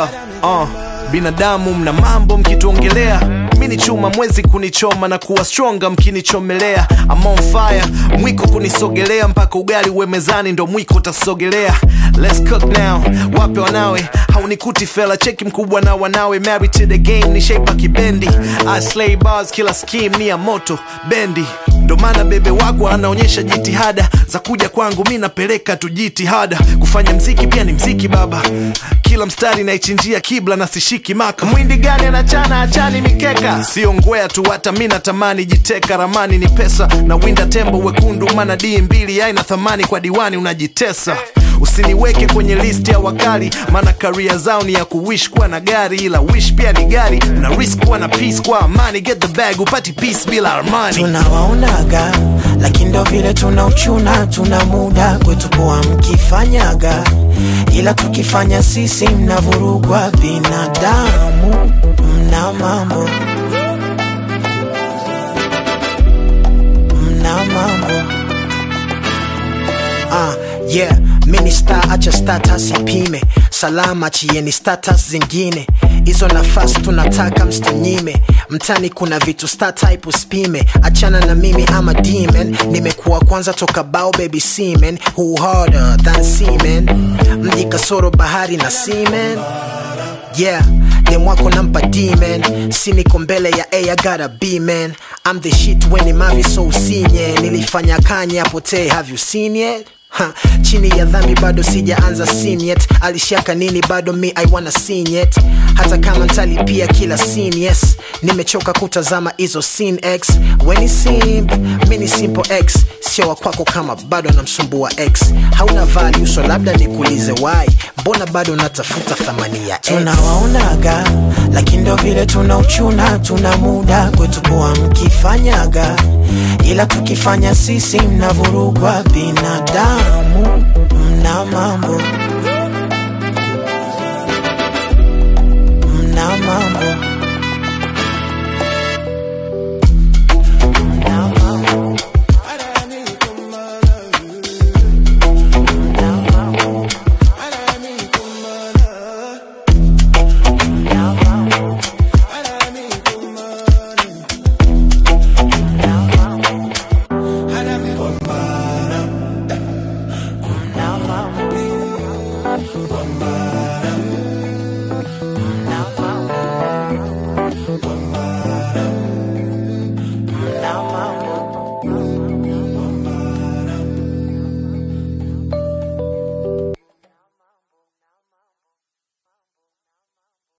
yeah, uh, binadamu mna mambo mkituongelea mi ni chuma mwezi kunichoma na kuwa stronga mkinichomelea I'm on fire mwiko kunisogelea mpaka ugali uwe mezani ndo mwiko utasogelea Let's cook now wape wanawe haunikuti fela cheki mkubwa na wanawe married to the game ni shaipa kibendi I slay bars kila scheme ni ya moto bendi ndo maana bebe wako anaonyesha jitihada za kuja kwangu mi napeleka tu jitihada kufanya mziki pia ni mziki baba kila mstari naichinjia kibla na sishiki maka mwindi gani anachana achani mikeka sio ngwea tu hata mi natamani jiteka ramani ni pesa na winda tembo wekundu mana dii mbili aina thamani kwa diwani unajitesa usiniweke kwenye list ya wakali maana karia zao ni ya kuwish kuwa na gari ila wish pia ni gari na risk kuwa na peace kwa amani get the bag upati peace bila armani tunawaonaga lakini ndo vile tuna uchuna tuna muda kwetu poa mkifanyaga ila tukifanya sisi mnavurugwa binadamu mna mambo mna mambo Ah, yeah mini star acha status ipime salama chieni status zingine hizo nafasi tunataka msinyime mtani kuna vitu star type usipime achana na mimi ama demon nimekuwa kwanza toka bao baby semen who harder than semen mji kasoro bahari na semen yeah demwako nampa demon si niko mbele ya a I gotta be man I'm the shit when imavi so usinye nilifanya kanye apotee have you seen yet Ha, chini ya dhambi bado sijaanza scene yet alishaka nini bado mi i wanna scene yet hata kama ntalipia kila scene yes nimechoka kutazama hizo scene x weni simp mi ni simple x sio wa kwako kama bado anamsumbua x hauna value so labda nikuulize why mbona bado natafuta thamani ya x tunawaonaga lakini ndo vile tuna uchuna tuna muda kwetu poa mkifanyaga ila tukifanya sisi mnavurugwa binadamu mna mambo mna mambo